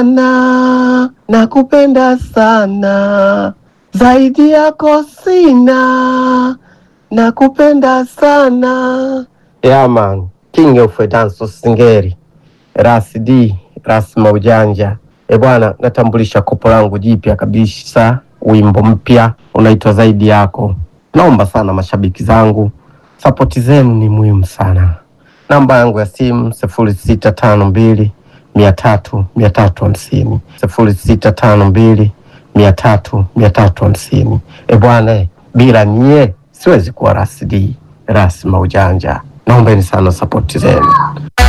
sana, nakupenda sana, zaidi yako sina, nakupenda sana. Yeah man, king of dance singeri, Ras D, Ras Maujanja. E bwana, natambulisha kopo langu jipya kabisa, wimbo mpya unaitwa zaidi yako. Naomba sana mashabiki zangu, sapoti zenu ni muhimu sana. Namba yangu ya simu sifuri sita tano mbili mia tatu mia tatu hamsini sifuri sita tano mbili mia tatu mia tatu hamsini. E bwana, eh, bila nyie siwezi kuwa Ras D, Ras Maujanja. Naombeni sana sapoti zenu.